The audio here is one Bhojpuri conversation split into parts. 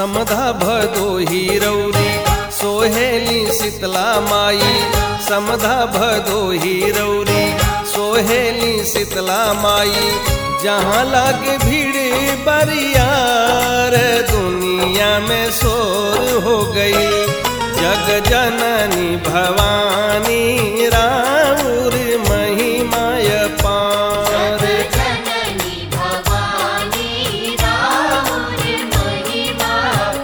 समधा भदोही रौरी सोहेली शीतला माई समधा भदोही रौरी सोहेली शीतला माई जहाँ लागे भीड़ बरियार दुनिया में शोर हो गई जग जननी भवानी राउर महिमाय पार जननी भवानी राहुल महिमा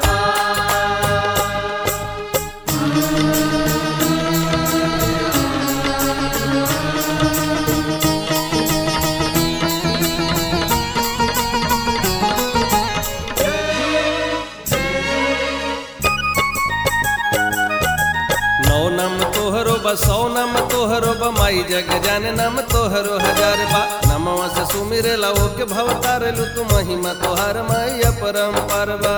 नौ नम तोहरो बा सौ नम तोहरो बा माई जग जाने नम तोहरो हजार बा नमवा से सुमिरे लाओ के भव तारलु तू महिमा तोहार माई अपरम परबा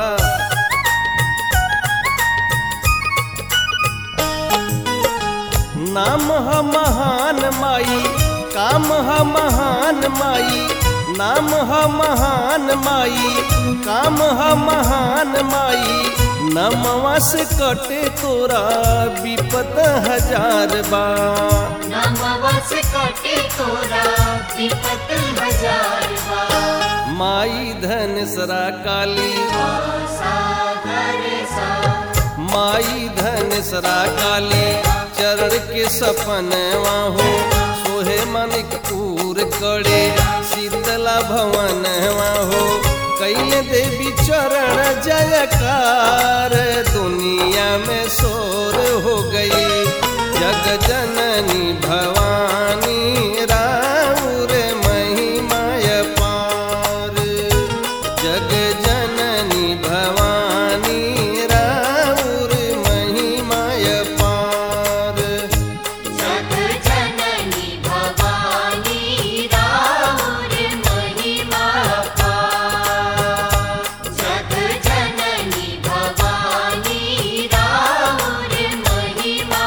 नाम ह महान माई काम ह महान माई नाम ह महान माई काम ह महान माई नमवा से कटे तोरा विपत हजार बा नमवस कटे तोरा विपत हजार बा माई धन सरा काली सागर सा माई धन सरा काली चरण के सपनवा हो सोहे मनिक पूर करे शीतला भवन हो कैले देवी चरण जयकार दुनिया में शोर हो गई जग जननी भवानी राउर महिमाय पार जग जननी भवानी राउर महिमाय पार जग जननी भवानी राहुल महिमा जग जननी भवानी राहुल महिमा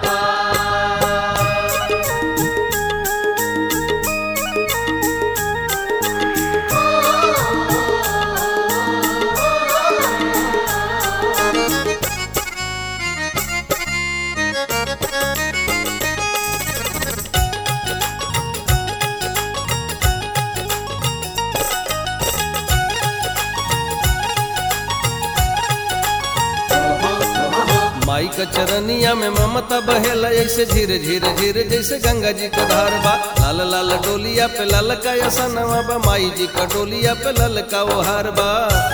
माई का चरनिया में ममता बहेला ऐसे झीरे झीरे झीरे जैसे गंगा जी का धार बा लाल लाल डोलिया पे लाल का यसनवा बा माई जी का डोलिया पे लाल का वो हार बा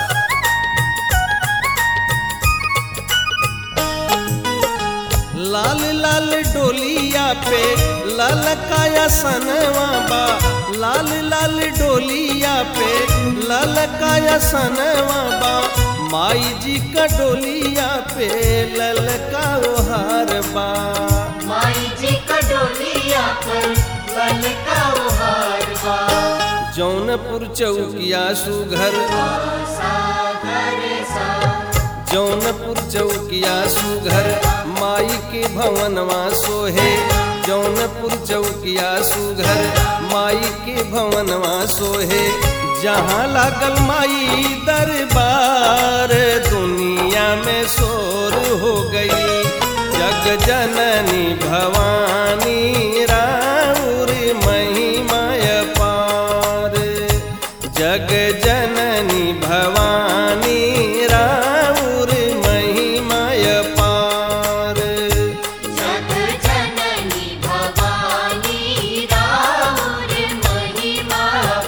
लाल लाल डोलिया पे लाल का यसनवा बा लाल लाल डोलिया पे लाल का यसनवा बा माई जी का डोलिया पे लल का वो हार बा माई जी का डोलिया पर बल का हार बा जौनपुर चौकिया सुघर सागर सा जौनपुर चौकिया सुघर माई के भवनवा सोहे जौनपुर चौकिया सुघर माई के भवनवा सोहे जहाँ लागल माई दरबार दुनिया में शोर हो गई जग जननी भवानी राउर महिमाय पार जग जननी भवानी राउर महिमाय पार जग जननी भवानी राहुल महिमा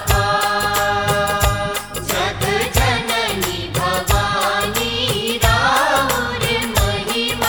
जग जननी भवानी राहुल महिमा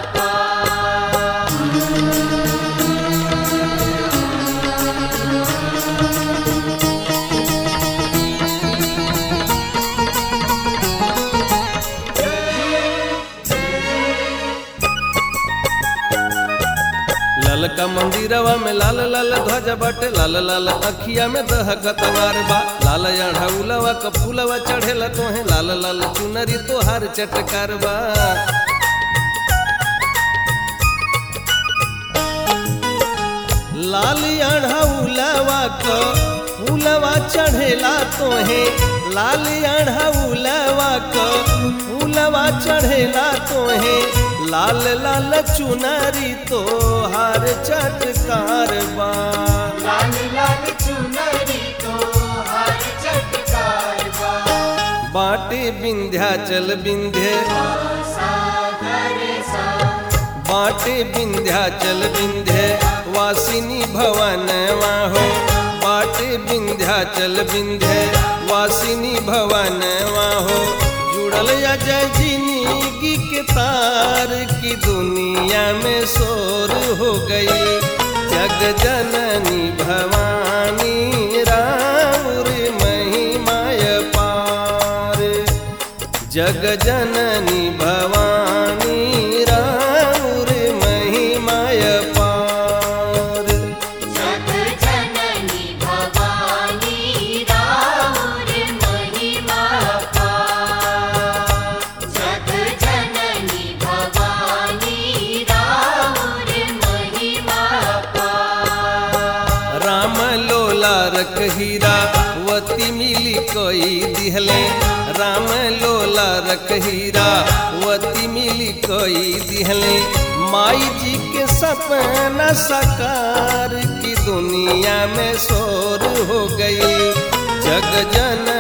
ललका मंदिरवा में लाल लाल ध्वज बाटे लाल लाल अखिया में दहकत वार बा लाल अढ़ौलवा क फूलवा चढ़ेला तोहे लाल लाल चुनरी तोहार चटकार बा लाल अढ़ौलवा क फूलवा चढ़ेला तोहे लाल अढ़ौलवा क फूलवा चढ़ेला तोहे लाल लाल चुनरी तो हार चटकार बा लाल लाल चुनरी तो हर चटकार बा बाटे विंध्याचल विंध्य सागर सा बाटे विंध्याचल विंध्य वासिनी भवन हो बाटे विंध्याचल विंध्य वासिनी भवन हो जुड़ल अजय जिंदगी के तार की दुनिया में शोर हो गई जग जननी भवानी राउर महिमाय पार जग जननी भवानी राउर महिमाय पार जग जननी भवानी राउर महिमा पार जग जननी भवानी राउर महिमा पार राम लोला रख हीरा वती मिली कोई दिहले राम लोला रख हीरा वती मिली कोई दिहले माई जी के सपना साकार की दुनिया में शोर हो गई जग जन